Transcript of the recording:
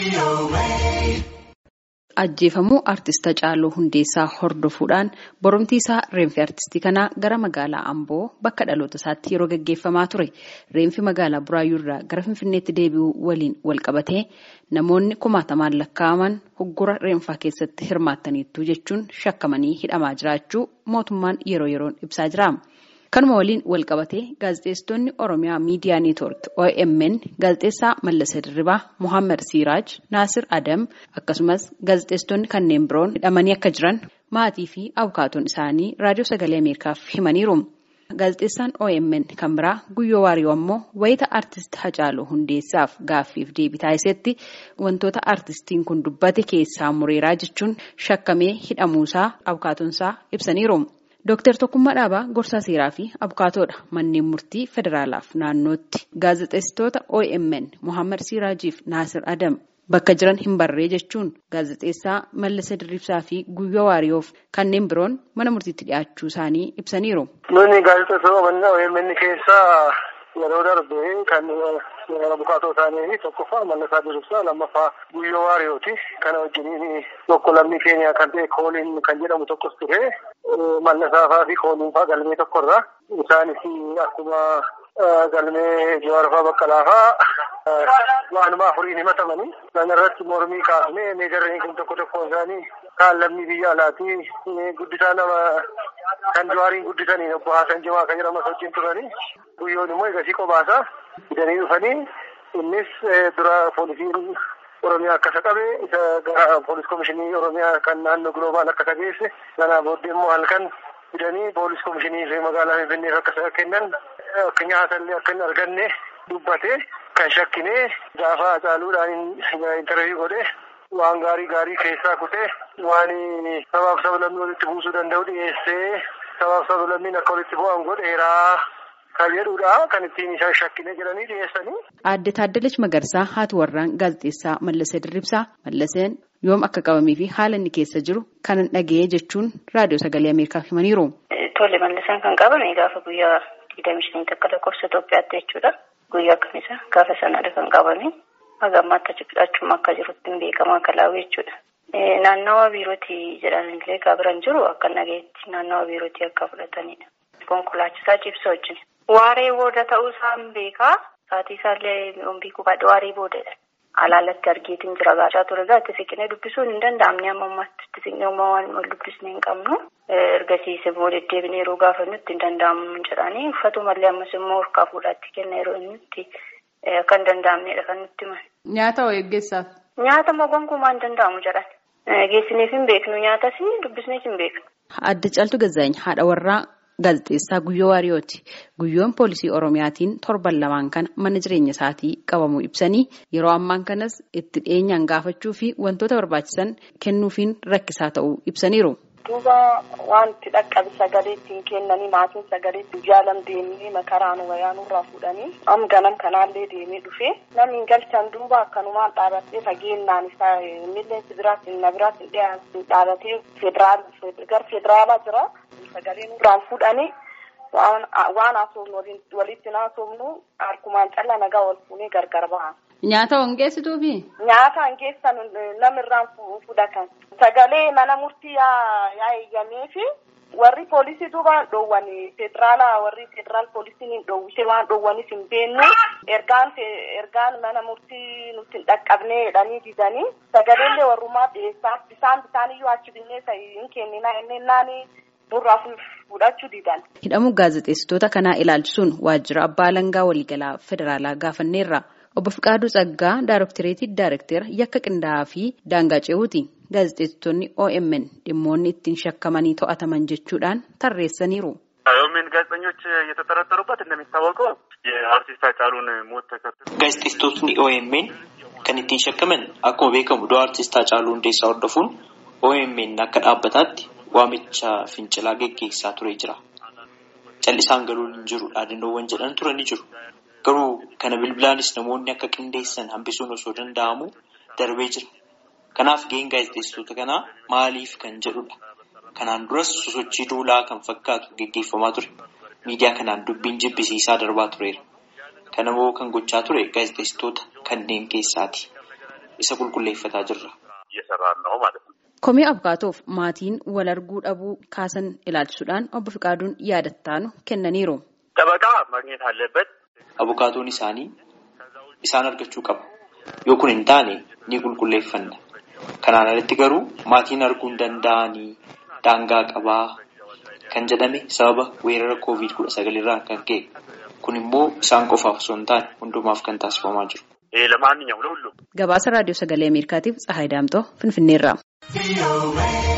Ajjeefamuu artist Hacaaluu Hundeessaa hordofuudhaan boromtii isaa reenfi artistii kanaa gara magaalaa Amboo bakka dhaloota isaatti yeroo gaggeeffamaa ture. Reenfi magaalaa Buraayyuu irraa gara Finfinneetti deebi'uu waliin walqabatee namoonni kumaatamaan lakkaa'aman hoggura reenfaa keessatti hirmaattaniittu jechuun shakkamanii hidhamaa jiraachuu mootummaan yeroo yeroon ibsaa jira. Kanuma waliin walqabatee gaazexeessitoonni Oromiyaa Miidiyaa Neetwoork OMN gaazexeessaa Mallasa Dirribaa, Mohaammed Siiraaj, Naasir Adam akkasumas gaazexeessitoonni kanneen biroon hidhamanii akka jiran maatii fi abukaatoon isaanii raadiyoo sagalee Ameerikaaf himaniiru. Gaazexeessaan OMN kan biraa Guyyoo Waariyoo ammoo wayita artist Hacaaluu Hundeessaaf gaaffiif deebii taasisetti wantoota artistiin kun dubbate keessaa mureeraa jechuun shakkamee hidhamuusaa abukaatoonsaa ibsaniiru. Dooktar Tokkummaa Dhaabaa gorsaa seeraa fi abukaatoodha manneen murtii federaalaaf naannootti gaazexeessitoota OMN Mohaammed Siiraajiif Naasir Adam bakka jiran hin barree jechuun gaazexeessaa Mallasa Dirribsaa fi Guyyoo Waariyoof kanneen biroon mana murtiitti dhiyaachuu isaanii ibsaniiru. Nuni gaazexeessitoota OMN keessaa yeroo darbe kan abukaatoo isaanii tokkoffaa Mallasaa Dirribsaa lammaffaa Guyyoo Waariyooti. Kana wajjiniin tokko lammii keenya kan ta'e kooliin kan jedhamu tokkos ture. Mallasaafaa fi kooliinfaa galmee tokkorra. Isaanis akkuma galmee Jawaarfaa Baqqalaafaa waanuma afuriin himatamanii. Kana irratti mormii kaafnee meejarreen kun tokko tokkoon isaanii kaan lammii biyya alaatii guddisaa nama kan Jawaariin guddisanii obbo Haasan Jimaa kan jedhamas wajjin turanii. Guyyoon immoo egasii qophaasa. Fidanii dhufanii innis dura poolisiin Oromiyaa akkasa qabe isa gara poolis komishinii Oromiyaa kan naannoo Giloobaal akkasa geesse. Kanaa booddee immoo halkan fidanii poolis komishinii fi magaalaa Finfinneef akkasa kennan akka nyaatallee akka hin arganne dubbate kan shakkine gaafa Hacaaluudhaan intarviyu godhe waan gaarii gaarii keessaa kutee waan sabaaf sablammii walitti buusuu danda'u dhiyeessee sabaaf sablammiin akka walitti bu'an godheeraa. Kan jedhudha kan ittiin isaan shakkine jedhanii dhiyeessanii. Aadde Taaddalachi Magarsaa haati warraan gaazexeessaa Mallasee Dirribsaa Mallaseen yoom akka qabamee fi haala inni keessa jiru kan dhaga'ee jechuun raadiyoo sagalee Ameerikaaf himaniiru. Tole Mallaseen kan qabame gaafa guyyaa digdamii shanii takka lakkoofsa Itoophiyaatti jechuudha. Guyyaa akkamisa gaafa sanadha kan qabame. Haga ammaatti achuma akka jirutti hin beekamu akka laawwi jechuudha. Naannawa biirootii jedhanillee gaabiraan jiru akka nageetti naannawa biirootii akka fudhatanidha. Konkolaachisaa cibsa wajjin. Waaree booda ta'uu isaan beekaa. Saatii isaallee ombii kubaadha waaree boodadha. Alaalatti argeetiin jira gaachaa ture gaa itti siqnee dubbisuun hin danda'amne amma ammaatti itti siqnee uumaa waan wal dubbisnee hin qabnu. Ergasiis immoo deddeebinee yeroo gaafannutti hin danda'amu jedhanii uffatumallee ammas immoo harkaa fuudhaatti kenna yeroo inni akka hin danda'amnedha kan nutti himan. Nyaata hoo eeggeessaaf? Nyaata immoo gonkumaa hin danda'amu jedhan. Geessineef hin beeknu nyaatas dubbisneef hin beeknu. Adda Caaltuu Gazaany haadha warraa gaazexeessaa Guyyoo Waariyooti. Guyyoon poolisii Oromiyaatiin torban lamaan kana mana jireenya isaatii qabamuu ibsanii yeroo ammaan kanas itti dhiyeenyaan gaafachuu fi wantoota barbaachisan kennuufiin rakkisaa ta'uu ibsaniiru. Duuba wanti dhaqqabi sagalee ittiin kennanii maatiin sagalee ittiin jaalam deemnee makaraan wayyaa nurraa fuudhanii am ganam kanaallee deemee dhufee namni hin galchan duuba akkanumaan dhaabattee fageennaan isaa milleensi biraatti na biraatti dhaabatee federaal gar federaalaa jira. sagalee nurraan fuudhanii waan haasofnu walitti haasofnu harkumaan callaa nagaa wal fuunee gargar ba'a. Nyaata hongeessituufi? Nyaata hongeessan namirraan fudhatan. Sagalee mana murtii yaa eeyyamee fi warri poolisii duuba dhoowwan federaala warri federaal poolisiin hin dhoowwise waan dhoowwanis hin beennu ergaan ergaan mana murtii nutti hin dhaqqabnee jedhanii didanii sagaleellee warrumaa dhiyeessaa bisaan bisaaniyyuu achi binnee hin kenninaa inni burraa fudhachuu didan. Hidhamuu gaazexeessitoota kanaa ilaalchisuun waajjira abbaa alangaa waliigalaa federaalaa gaafanneerra. Obbo Fiqaaduu Tsaggaa Daaroktireetii Daarektera yakka qindaa'aa fi daangaa ce'uuti. Gaazexeessitoonni OMN dhimmoonni ittiin shakkamanii to'ataman jechuudhaan tarreessaniiru. ኦኤምን ጋዜጠኞች እየተጠረጠሩበት እንደሚታወቀው የአርቲስት ሃጫሉን ሞት ተከትሎ gaazexeessitootni OMN kan ittiin shakkaman akkuma beekamu du'a artistaa Haacaaluu Hundeessaa hordofuun OMN akka dhaabbataatti waamicha fincilaa geggeessaa ture jira. Callisaan galuun hin jiru dhaadannoowwan jedhan turan ni jiru. Garuu kana bilbilaanis namoonni akka qindeessan hambisuun osoo danda'amu darbee jira. Kanaaf gaheen gaazexeessitoota kanaa maaliif kan jedhudha. Kanaan duras sosochii duulaa kan fakkaatu geggeeffamaa ture. Miidiyaa kanaan dubbiin jibbisiisaa darbaa tureera. Kanammoo kan gochaa ture gaazexeessitoota kanneen keessaati. isa qulqulleeffataa jirra. Komee abukaatoof maatiin wal arguu dhabuu kaasan ilaalchisuudhaan obbo Fiqaaduun yaadattaanu kennaniiru. Dabaqaa maagneet haalleበት. Abukaatoon isaanii isaan argachuu qaba. Yoo kun hin taane ni qulqulleeffanna. Kanaan alatti garuu maatiin arguu hin danda'anii daangaa qabaa kan jedhame sababa weerara koovid kudha sagal irraa kan ka'e. Kun immoo isaan qofaaf osoo hin taane hundumaaf kan taasifamaa jiru. Gabaasa raadiyoo sagalee Ameerikaatiif Tsahaay Daamtoo Finfinneerraa.